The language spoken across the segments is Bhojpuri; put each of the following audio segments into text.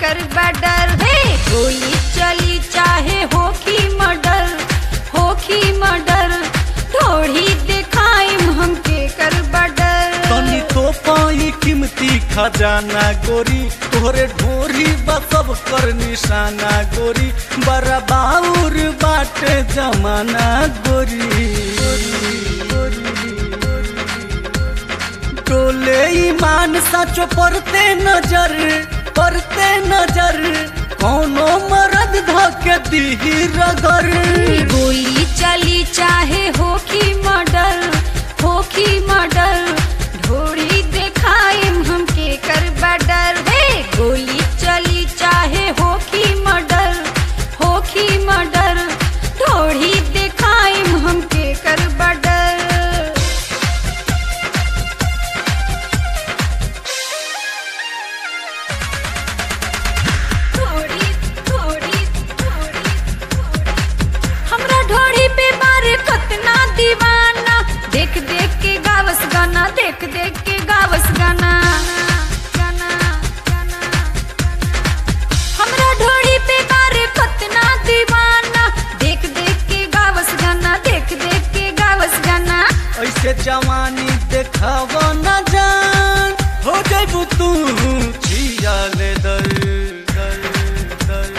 कर बडर हे गोली चली चाहे होखी मर्डर होखी मर्डर ढोढ़ी देखाइम हमके कर बडर तनी तो पाई कीमती खजाना गोरी तोहरे ढोरी बसब कर निशाना गोरी बड़ा बाउर बाटे जमाना गोरी टोले ईमान सचो पड़ते नजर पड़ते नजर कौनो मरद धके दीही रगर गोली चली चाहे होखी मर्डर होखी मर्डर ढोढ़ी देखाइम हमके कर बडर हे गोली चली चाहे होखी मर्डर होखी मर्डर ढोढ़ी देखाइम हमके कर बडर थोड़ी थोड़ी थोड़ी हमरा ढोड़ी पे मारे कतना दीवाना देख देख के गावस गाना देख देख के गावस गाना गाना गाना हमरा ढोड़ी पे मारे कतना दीवाना देख देख के गावस गाना देख देख के गावस गाना ऐसे जवानी देखाव न जान हो जाबू तू छिया ले दर दर दर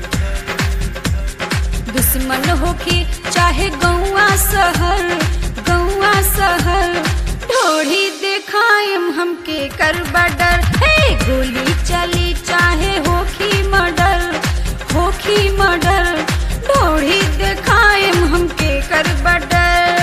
दुश्मन होके चाहे गौआ शहर गौआ शहर ढोढ़ी देखाइम हमके कर बडर हे गोली चली चाहे होखी मर्डर होखी मर्डर ढोढ़ी देखाइम हमके कर बडर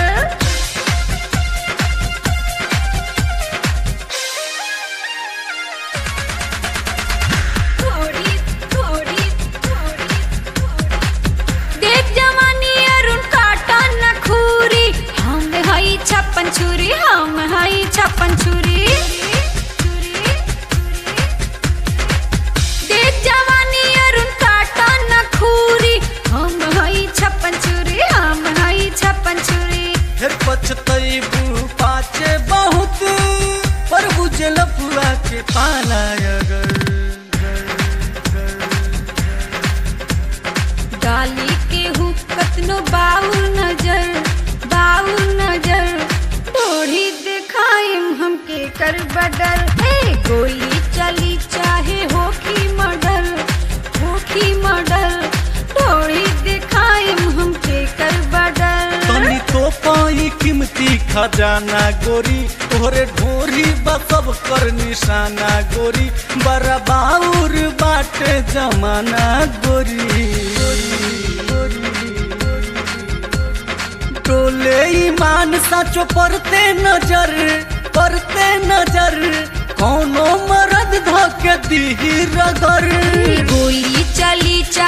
थोड़ी थोड़ी थोड़ी देख जवानी अरुण काटा नखूरी हम हई छप्पन छुरी हम हई छप्पन छुरी देख जवानी अरुण काटा नखूरी हम हई छप्पन छुरी हम हई छप्पन छुरी फिर पछतैबू पाचे बहुत पर बुझल पुआ के पाला अगर डाली के हूँ कतनो बाउल नजर बाउल नजर ढोढ़ी देखाइम हमके कर बडर हे गोली चली चाहे होखी मर्डर होखी मर्डर ढोढ़ी देखाइम हमके कर बडर तनी तो पाई कीमती खजाना गोरी तोहरे ढोरी बसब कर निशाना गोरी बड़ा बाउर बाटे जमाना गोरी टोले ईमान सचो पड़ते नजर पड़ते नजर कौनो मरद धके दीही रगर गोली चली चाहे